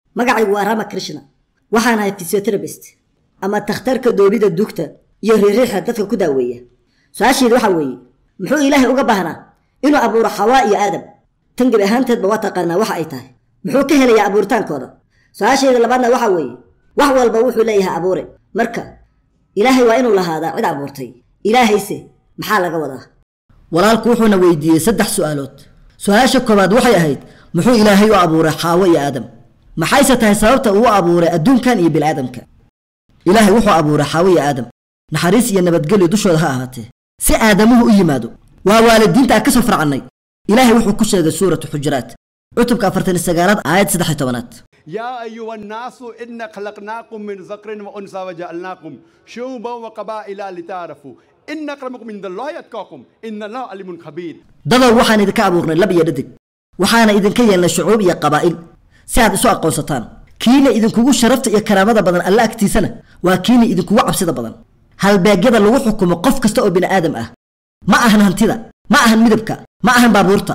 magacaygu waa rama krishna waxaan ahay fysioterabist ama takhtarka doobida dugta iyo riiriixa dadka ku daaweeya su-aasheedu waxaa weeye muxuu ilaahay uga baahnaa inuu abuuro xawaa iyo aadam tan gebi ahaanteedba waa taqaanaa waxa ay tahay muxuu ka helayaa abuuritaankooda su-aasheeda labaadna waxaa weeye wax walba wuxuu leeyahay abuure marka ilaahay waa inuu lahaadaa cid abuurtay ilaahayse maxaa laga wadaa walaalku wuxuuna weydiiyey saddex su'aalood su-aasha koowaad waxay ahayd muxuu ilaahay u abuuray xaawo iyo aadam maxayse tahay sababta uu abuuray adduunkan iyo biniaadamka ilaahay wuxuu abuuray xaawo iyo aadam naxariis iyo nabadgelyo dushooda ha ahaatee si aadamuhu u yimaado waa waalidiinta aan ka soo farcannay ilaahay wuxuu ku sheegay suuratu xujuraat cutubka afartan sagaalaad aayad saddex iyo tobanaad يا أيها الناس إنا خلقناكم من ذكر وأنثى وجعلناكم شعوبا وقبائل لتعارفوا إن أكرمكم عند الله يتقاكم إن الله عليم خبير dadow waxaan idinka abuurnay lab iyo dhadig waxaana idinka yeelnay shucuub iyo qabaa'il si aad isu aqoonsataan kiina idinkugu sharafta iyo karaamada badan alla agtiisana waa kiina idinkugu cabsida badan halbeegyada lagu xukumo qof kasta oo bini aadam ah ma ahan hantida ma ahan midabka ma ahan baabuurta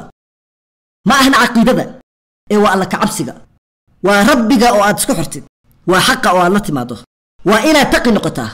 ma ahan caqiidada ee waa alla kacabsiga waa rabbiga oo aad isku xirtid waa xaqa oo aad la timaado waa inaad taqi noqotaa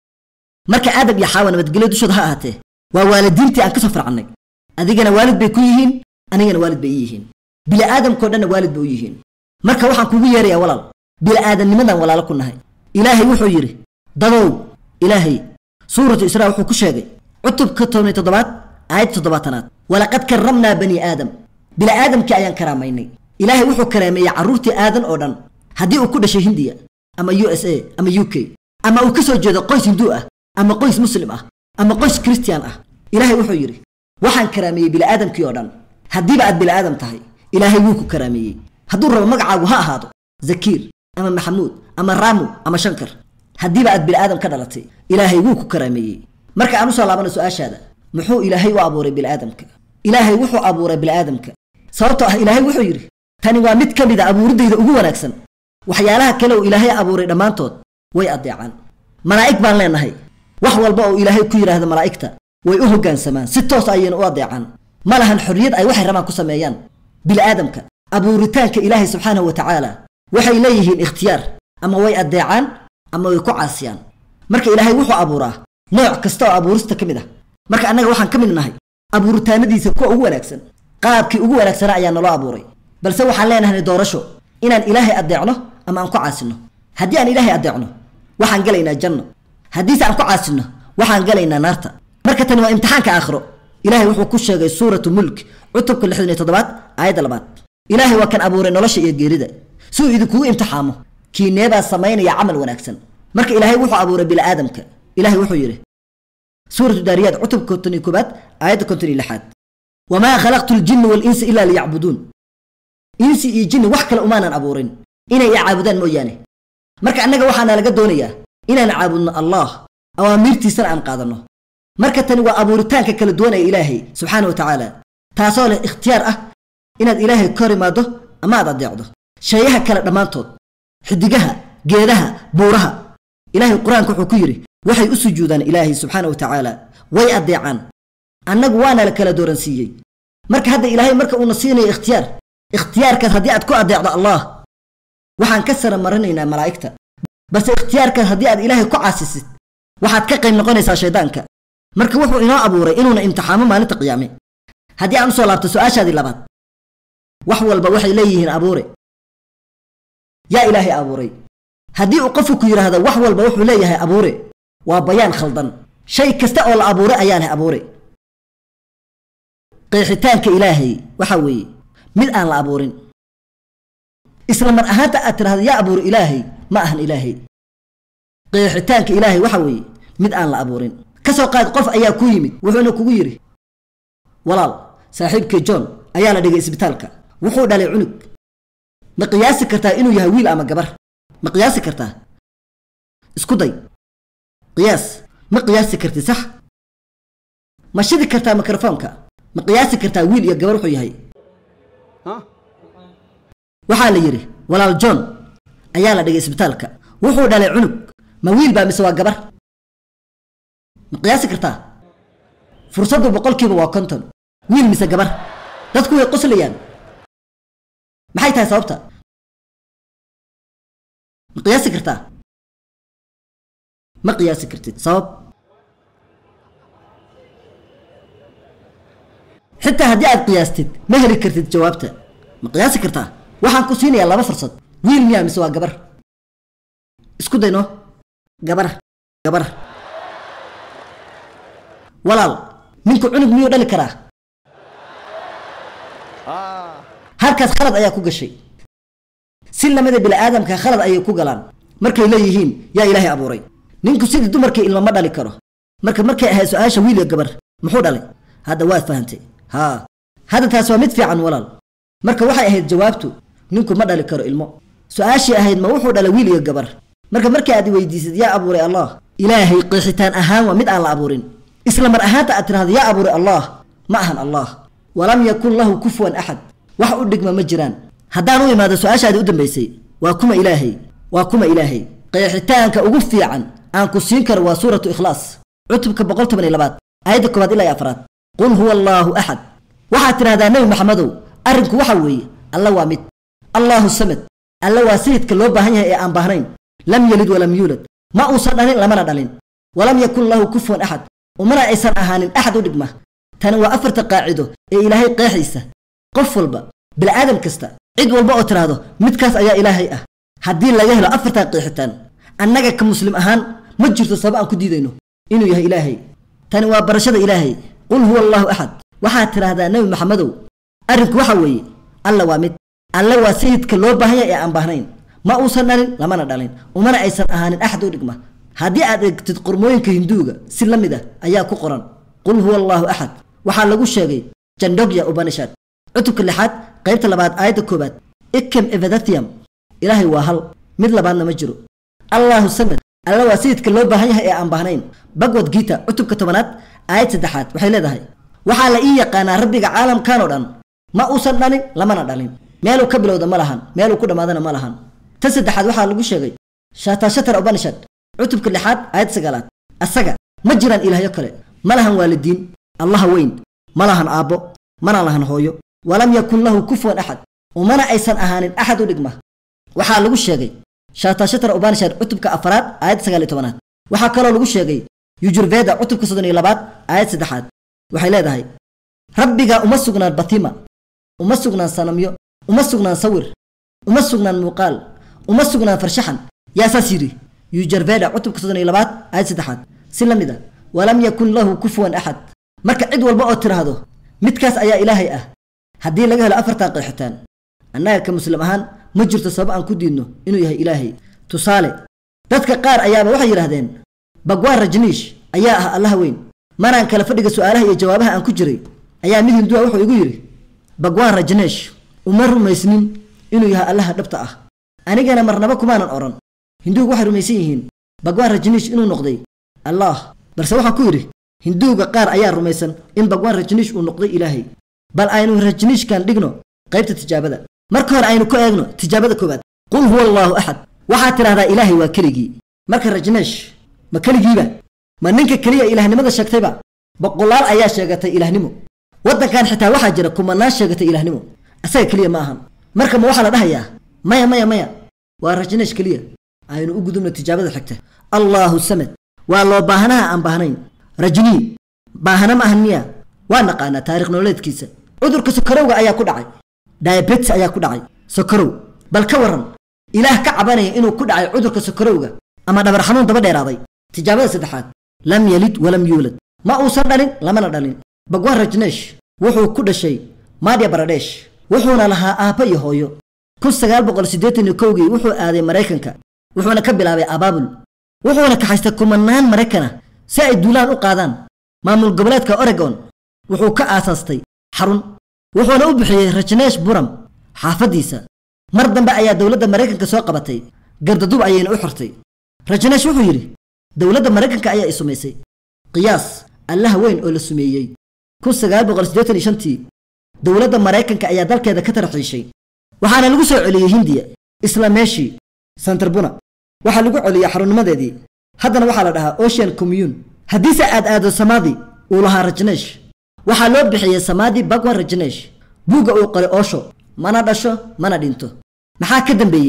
marka aadam iyo xaawa nabadgelyo dushooda ha ahaatee waa waalidiintii aan ka soo farcannay adigana waalid bay ku yihiin anigana waalid bay ii yihiin bili'aadamkao dhanna waalid bay u yihiin marka waxaan kugu yeerayaa walaal bili'aadamnimadan walaalo ku nahay ilaahay wuxuu yidhi dadow ilaahay suuratu israa wuxuu ku sheegay cutubka tobniy toddobaad aayad toddobaatanaad walaqad karramnaa bani aadam bili'aadamkii ayaan karaamaynay ilaahay wuxuu karaameeyey carruurtii aadan oo dhan haddii uu ku dhashay hindiya ama u s a ama u k ama uu ka soo jeedo qoys hinduu ah ama qoys muslim ah ama qoys kristiyan ah ilaahay wuxuu yidhi waxaan karaameeyey bili'aadamkii oo dhan haddiiba aad bili'aadam tahay ilaahay wuu ku karaameeyey hadduu rabo magacaagu ha ahaado zakiir ama maxamuud ama raamu ama shankar haddiiba aad bili'aadam ka dhalatay ilaahay wuu ku karaameeyey marka aan usoo laabana su-aashaada muxuu ilaahay u abuuray bili'aadamka ilaahay wuxuu abuuray bili'aadamka sababtoo ah ilaahay wuxuu yidhi tani waa mid ka mid a abuuriddayda ugu wanaagsan waxyaalaha kale uu ilaahay abuuray dhammaantood way addeecaan malaa'ig baan leenahay wax walba oo ilaahay ku yidhaahda malaa'igta way u hoggaansamaan si toos ayayna u addeecaan ma lahan xorriyad ay waxay rabaan ku sameeyaan bili'aadamka abuuritaanka ilaahay subxaanahu wa tacaala waxay leeyihiin ikhtiyaar ama way addeecaan ama way ku caasiyaan marka ilaahay wuxuu abuuraa nooc kasta oo abuurista ka mid ah marka annaga waxaan ka mid nahay abuuritaanadiisa kuwa ugu wanaagsan qaabkii ugu wanaagsanaa ayaa naloo abuuray balse waxaan leenahay doorasho inaan ilaahay addeecno ama aan ku caasino haddii aan ilaahay addeecno waxaan gelaynaa janno haddiise aan ku caasino waxaan gelaynaa naarta marka tani waa imtixaanka aakhiro ilaahay wuxuu ku sheegay suuratu mulk cutubka lixdan iyo toddobaad aayadda labaad ilaahay waa kan abuuray nolosha iyo geerida si uu idinkugu imtixaamo kiineebaa samaynaya camal wanaagsan marka ilaahay wuxuu abuuray bili'aadamka ilaahay wuxuu yidhi suuratu daariyaad cutubka konton iyo koobaad aayadda konton iyo lixaad wamaa khalaqtu ljinna walinsa ilaa liyacbuduun insi iyo jinni wax kale umaanan abuurin inay i caabudaan mooyaane marka annaga waxaana laga doonayaa inaan caabudno allah awaamiirtiisana aan qaadanno marka tani waa abuuritaanka kala duwanaya ilaahay subxaana wa tacaala taasoo leh ikhtiyaar ah inaad ilaahay ka hor imaaddo ama aad addeecdo shayaha kale dhammaantood xidigaha geedaha buuraha ilaahay qur-aanka wuxuu ku yidhi waxay u sujuudaan ilaahay subxaana wa tacaala way addeecaan annagu waana la kala dooransiiyey marka hadda ilaahay marka uuna siinayo ikhtiyaar ikhtiyaarkaas haddii aad ku addeecdo allah waxaan ka sara marinaynaa malaa'igta balse ikhtiyaarkaas haddii aad ilaahay ku caasisid waxaad ka qayb noqonaysaa shaydaanka marka wuxuu inoo abuuray inuuna imtixaamo maalinta qiyaame haddii aan usoo laabto su-aashaadii labaad wax walba waxay leeyihiin abuure yaa ilaahay abuuray haddii uu qofku ku yidhaahdo wax walba wuxuu leeyahay abuure waa bayaan khaldan shay kasta oo la abuuray ayaa leh abuure qeexitaanka ilaahay waxa weeye mid aan la abuurin isla mar ahaanta aad tidhahdo yaa abuuri ilaahay ma ahan ilaahay qeexitaanka ilaahay waxa weeye mid aan la abuurin ka soo qaad qof ayaa ku yimid wuxuuna kugu yidhi walaal saaxiibkii john ayaa la dhigay isbitaalka wuxuu dhalay cunug ma qiyaasi kartaa inuu yahay wiil ama gabar ma qiyaasi kartaa isku day qiyaas ma qiyaasi karti sax ma shidi kartaa mikrofoonka ma qiyaasi kartaa wiil iyo gabar wuxuu yahay ها waxaa la yidhi walaal john ayaa la dhigay isbitaalka wuxuu dhalay cunug ma wiil baa mise waa gabar ma qiyaasi kartaa fursaddu boqolkiiba waa konton wiil mise gabar dadku way qoslayaan maxay tahay sababta ma qiyaasi kartaa ma qiyaasi kartid sabab xitaa haddii aad qiyaastid ma heli kartid jawaabta ma qiyaasi kartaa waxaan ku siinayaa laba fursad wiil miyaa mise waa gabar isku dayno gabar gabar walaal ninku cunug miyuu dhali karaa halkaas khalad ayaa ku gashay si lamida bini aadamka khalad ayay ku galaan markay leeyihiin yaa ilaahay abuuray ninku sidii dumarkii ilma ma dhali karo marka markay ahayd su-aasha wiil iyo gabar muxuu dhalay hadda waad fahantay haa hadda taas waa mid fiican walaal marka waxay ahayd jawaabtu ninku ma dhali karo ilmo su-aashii ahayd ma wuxuu dhalay wiil iyo gabar marka markii aad weydiisid yaa abuuray allah ilaahay qeexitaan ahaan waa mid aan la abuurin isla mar ahaanta aad tirahdo yaa abuuray allah ma ahan allah walam yakun lahu kufuwan axad wax u dhigma ma jiraan haddaan u imaado su-aashaadii u dambaysay waa kuma ilaahay waa kuma ilaahay qeexitaanka ugu fiican aan ku siin karo waa suuratu ikhlaas cutubka boqol toban iyo labaad aayadda koowaad ilaa iyo afraad qul huwa allaahu axad waxaad tidhahdaa nebi maxamedow arrinku waxa weeye alla waa mid allaahu samad alla waa sayidka loo baahan yahay ee aan baahnayn lam yelid walam yuulad ma uusan dhalin lamana dhalin walam yakun lahu kufuwan axad umana aysan ahaanin axad u dhigma tani waa afarta qaacido ee ilaahay qeexaysa qof walba bil'aadam kasta cid walba oo tidhaahdo midkaas ayaa ilaahay ah haddii laga helo afartaa qeexitaan annaga ka muslim ahaan ma jirto sabab aan ku diidayno inuu yahay ilaahay tani waa barashada ilaahay qul huwa allaahu axad waxaad tidhaahdaa nebi maxamedow arrinku waxa weeye alla waa mid alle waa sayidka loo baahan yahay ee aan baahnayn ma uusan dhalin lamana dhalin umana aysan ahaanin axad u dhigma haddii aad eegtid qormooyinka hinduuga si la mid ah ayaa ku qoran qul huwa allaahu axad waxaa lagu sheegay jandogya ubanishad cutubka lixaad qaybta labaad aayadda koowaad ikem evedathium ilaahay waa hal mid labaadna ma jiro allaahu samad alla waa sayidka loo baahan yahay ee aan baahnayn bagwad giita cutubka tobanaad aayad saddexaad waxay leedahay waxaa la ii yaqaanaa rabbiga caalamkan oo dhan ma uusan dhalin lamana dhalin meeluu ka bilowda ma lahan meeluu ku dhammaadana ma lahan ta saddexaad waxaa lagu sheegay shatashatar ubanishad cutubka lixaad aayad sagaalaad asaga ma jiraan ilaahyo kale ma lahan waalidiin allaha weyn ma lahan aabbo mana lahan hooyo walam yakun lahu kufuwan axad umana aysan ahaanin axad u dhigma waxaa lagu sheegay shatashatar ubanishad cutubka afaraad aayad sagaal iyo tobanaad waxaa kaloo lagu sheegay yujurveda cutubka soddon iyo labaad aayad saddexaad waxay leedahay rabbiga uma sugnaan batima uma sugnaan sanamyo uma sugnaan sawir uma sugnaan muuqaal uma sugnaan farshaxan yaa saas yidhi yujarveda cutubka soddon iyo labaad aayad saddexaad si la mid a walam yakun lahu kufuwan axad marka cid walba oo tidhaahdo midkaas ayaa ilaahay ah haddii laga helo afartan qeexitaan annaga ka muslim ahaan ma jirto sabab aan ku diidno inuu yahay ilaahay tusaale dadka qaar ayaaba waxay yidhahdeen bagwaan rajniish ayaa ah allaha weyn maraan kala fadhiga su'aalaha iyo jawaabaha aan ku jiray ayaa mid hinduwa wuxuu igu yidhi bagwaan rajneesh uma rumaysnin inuu yahay allaha dhabta ah anigana marnaba kumaanan odhan hinduuga waxay rumaysan yihiin bagwaan rajniish inuu noqday allaah balse waxaan ku yidhi hinduuga qaar ayaa rumaysan in bagwaan rajniish uu noqday ilaahay bal aynu rajniishkan dhigno qaybta tijaabada marka hore aynu ku eegno tijaabada koowaad qul huwa allaahu axad waxaad tidhahdaa ilaahay waa keligii marka rajneesh ma keligiiba ma ninka keliya ilaahnimada sheegtayba boqolaal ayaa sheegatay ilaahnimo waddankan xitaa waxaa jira kumanaan sheegatay ilaahnimo asaga keliya ma ahan marka ma waxaa la dhahayaa maya maya maya waa rajneesh keliya aynu u gudubno tijaabada xigta allaahu samad waa loo baahanaha aan baahnayn rajnii baahana ma ahan miya waa naqaanaa taarikh nololeedkiisa cudurka sokorowga ayaa ku dhacay diabetes ayaa ku dhacay sokorow bal ka waran ilaah ka cabanaya inuu ku dhacay cudurka sokorowga ama dhabar xanuun daba dheeraaday tijaabada saddexaad lam yalid walam yuulad ma uusan dhalin lamana dhalin bagwan rajneesh wuxuu ku dhashay madya baradesh wuxuuna lahaa aabba iyo hooyo kun sagaal boqol siddeetan iyo kowgii wuxuu aaday maraykanka wuxuuna ka bilaabay abaabul wuxuuna kaxaystay kumanaan maraykana si ay duulaan u qaadaan maamul goboleedka oregon wuxuu ka aasaastay xarun wuxuuna u bixiyey rajneesh buram xaafaddiisa mar dambe ayaa dowladda maraykanka soo qabatay gardadub ayayna u xirtay rajneesh wuxuu yidhi dowladda maraykanka ayaa i sumaysay qiyaas allaha weyn oo la sumeeyey kun sagaal boqol siddeetan iyo shantii dowladda maraykanka ayaa dalkeeda ka tarxiishay waxaana lagu soo celiyey hindiya isla meeshii santarbuna waxaa lagu celiyey xarunnimadeedii haddana waxaa la dhahaa ocean commune haddiise aad aado samaadi uu lahaa rajneesh waxaa loo bixiyey samaadi bagwan rajneesh buugga uu qoray oosho mana dhasho mana dhinto maxaa ka dambeeyey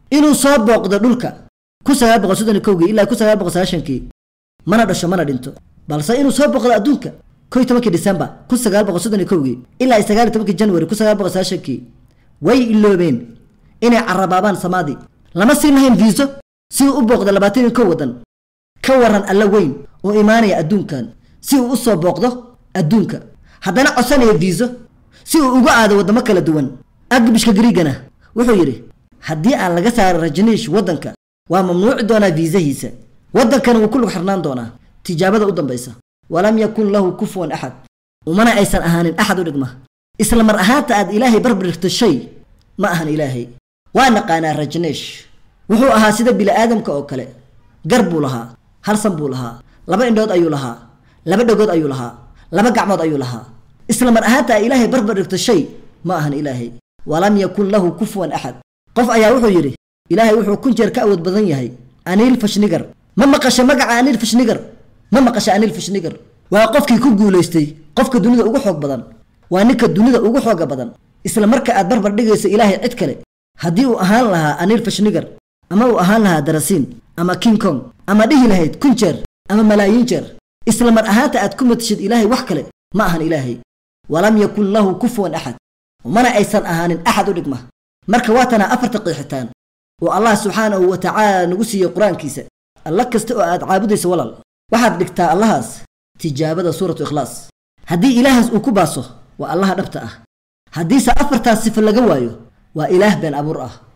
inuu soo booqdo dhulka kun sagaal boqol soddon iyo kowgii ilaa kun sagaal boqol sagaashankii mana dhasho mana dhinto balse inuu soo booqdo adduunka kow iyo tobankii disembar kun sagaal boqol soddon iyo kowgii ilaa sagaal iyo tobankii january kun sagaal boqol sagaashankii way iloobeen inay carabaabaan samaadii lama siin lahayn viiso si uu u booqdo labaatan iyo kow waddan ka waran alla weyn oo imaanaya adduunkan si uu u soo booqdo adduunka haddana codsanaya viiso si uu uga aado waddamo kala duwan agbishka griigana wuxuu yidhi haddii aan laga saaro rajniish waddanka waa mamnuuci doonaa viisahiisa waddankana wuu ku lug xirnaan doonaa tijaabada u dambaysa walam yakun lahu kufuwan axad umana aysan ahaanin axad u dhigma isla mar ahaanta aad ilaahay barbirigto shay ma ahan ilaahay waa naqaanaa rajneesh wuxuu ahaa sida bini'aadamka oo kale gar buu lahaa hal san buu lahaa laba indhood ayuu lahaa laba dhagood ayuu lahaa laba gacmood ayuu lahaa isla mar ahaanta aad ilaahay barbar dhigto shay ma ahan ilaahay walam yakun lahu kufuwan axad qof ayaa wuxuu yidhi ilaahay wuxuu kun jeer ka awood badan yahay aniil fashnigar ma maqasha magaca aniil fashnigar ma maqasha aniil fashnigar waa qofkii ku guulaystay qofka dunida ugu xoog badan waa ninka dunida ugu xooga badan isla marka aad barbar dhigayso ilaahay cid kale haddii uu ahaan lahaa aniil fashnigar ama uu ahaan lahaa darasiin ama king kong ama dhihi lahayd kun jeer ama malaayiin jeer isla mar ahaanta aad ku matashid ilaahay wax kale ma ahan ilaahay walam yakun lahu kufuwan axad mana aysan ahaanin axad u dhigma marka waa tanaa afarta qiixitaan oo allah subxaanahu wa tacaala nagu siiyey qur-aankiisa alla kasta oo aad caabudayso walaal waxaad dhigtaa allahaas tijaabada suuratu ikhlaas haddii ilaahaas uu ku baaso waa allaha dhabta ah haddiise afartaas sifo laga waayo waa ilaah been abuur ah